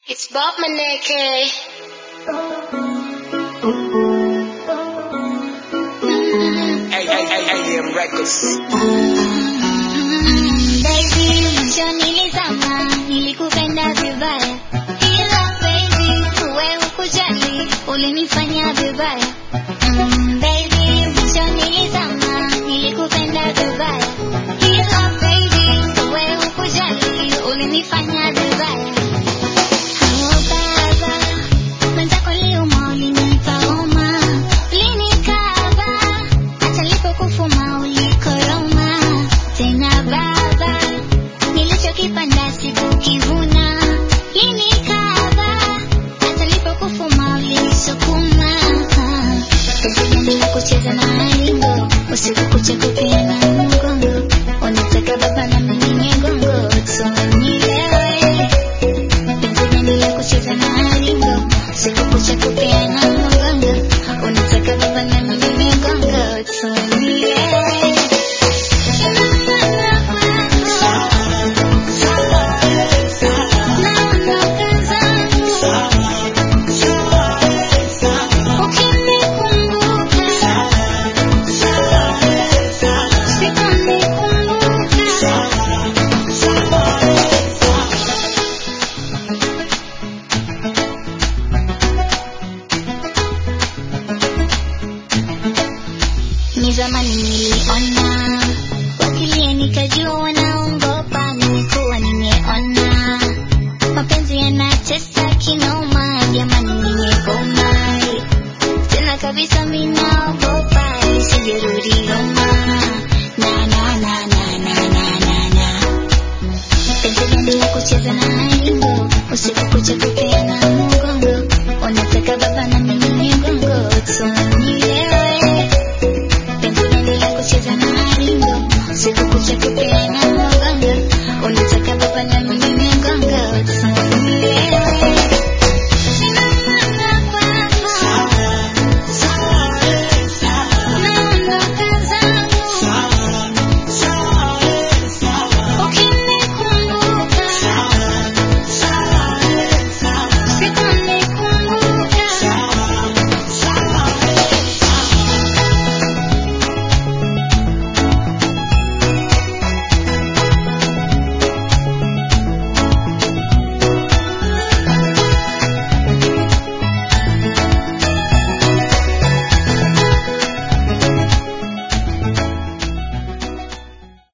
It's Bob Maneke. AM Records. Baby, mwisho nilizama, nilikupenda vibaya. Ila baby, wewe hukujali, ulinifanya vibaya. Mm, baby, mwisho nilizama, nilikupenda vibaya. Ila baby, wewe hukujali, ulinifanya vibaya. Oh, baba, mwenzako liuma, ulinipa homa. Ulinikaba, hata nilipokufuma ulikoroma. Tena baba, nilichokipanda sikukivuna. Ulinikaba, hata nilipokufuma ulisukuma. Penzi gani la kucheza na maringo, usiku kucha kupeana mgongo. Unataka baba na mimi migongo, tunielewe. Penzi gani la kucheza na maringo, usiku kucha kupeana mgongo. Unataka baba na mimi migongo, tunielewe. Ni zamani niliona wakilia nikajua naongopa, nilikuwa nimeona mapenzi yanatesa kinoma, jamani nimegoma tena kabisa, minaogopa isijerudi Roma na na na na na na na na penzi gani la kucheza na maringo usiku kucha kupe